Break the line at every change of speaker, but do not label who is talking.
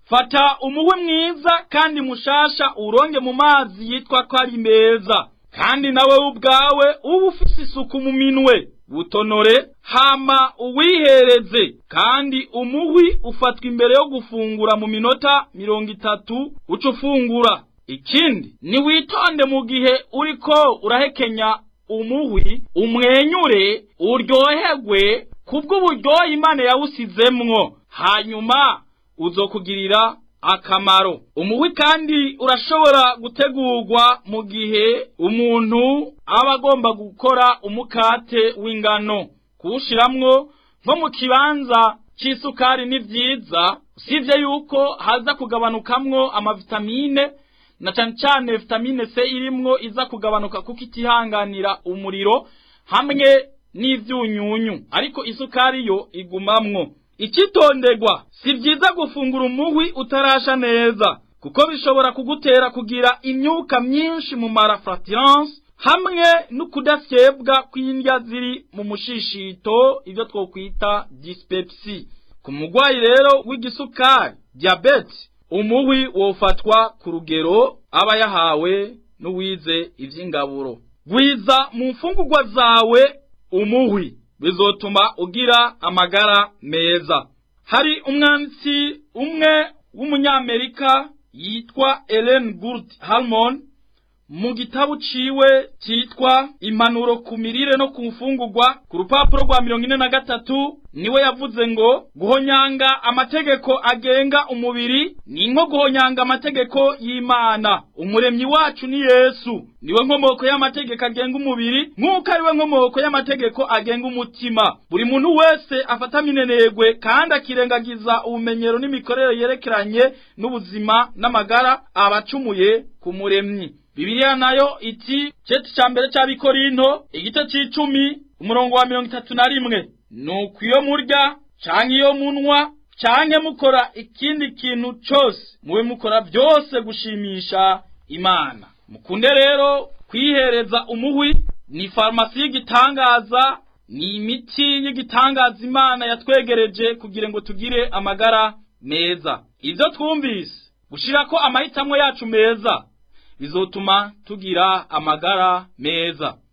fata umuhwi mwiza kandi mushasha uronge mu mazi yitwa ko ari meza kandi nawe ubwawe uba ufise isuku mu minwe butonore hama uwihereze kandi umuhwi ufatwa imbere yo gufungura mu minota mirongo itatu uca ufungura ikindi niwitonde mu gihe uriko urahekenya umuhwi umwenyure uryoherwe kubw'uburyohe imana yawusizemwo hanyuma uzokugirira akamaro umuhwi kandi urashobora gutegurwa mu gihe umuntu aba agomba gukora umukate w'ingano kuwushiramwo nko mu kibanza c'isukari ni vyiza usibye yuko haza kugabanukamwo amavitamine na cane cane vitamine C irimwo iza kugabanuka kuko itihanganira umuriro hamwe n'ivyunyunyu ariko isukari yo igumamwo icitonderwa si vyiza gufungura umuhwi utarasha neza kuko bishobora kugutera kugira imyuka myinshi mu marafratirance hamwe n'ukudasyebwa kw'indya ziri mu mushishito ivyo twokwita dyspepsie ku mugwayi rero w'igisukari diabete umuhwi wofatwa ku rugero aba yahawe n'uwize ivy'ingaburo gwiza mu mfungurwa zawe umuhwi bizotuma ugira amagara meza hari umwanditsi umwe w'umunyamerika yitwa Ellen Gould Harmon mu gitabu ciwe cyitwa impanuro ku mirire no ku mfungurwa ku rupapuro rwa mirongo ine na gatatu niwe yavuze ngo guhonyanga amategeko agenga umubiri ni nko guhonyanga amategeko y'imana umuremyi wacu ni yesu niwe nkomoko y'amategeko agenga umubiri nk'uko ariwe nkomoko y'amategeko agenga umutima buri muntu wese afata minenegwe kandi akirengagiza ubumenyero n'imikorere yerekeranye n'ubuzima n'amagara abacumuye ku muremyi Bibiliya nayo iti ceti ca mbere c'abikorinto igice c'icumi umurongo wa mirongo itatu na rimwe nuko iyo murya canke iyo munwa canke mukora ikindi kintu cose mube mukora vyose gushimisha imana mukunde rero kwihereza umuhwi ni farumasi y'igitangaza ni imiti y'igitangaza imana yatwegereje kugira ngo tugire amagara meza ivyo twumvise gushirako amahitamo yacu meza bizotuma tugira amagara meza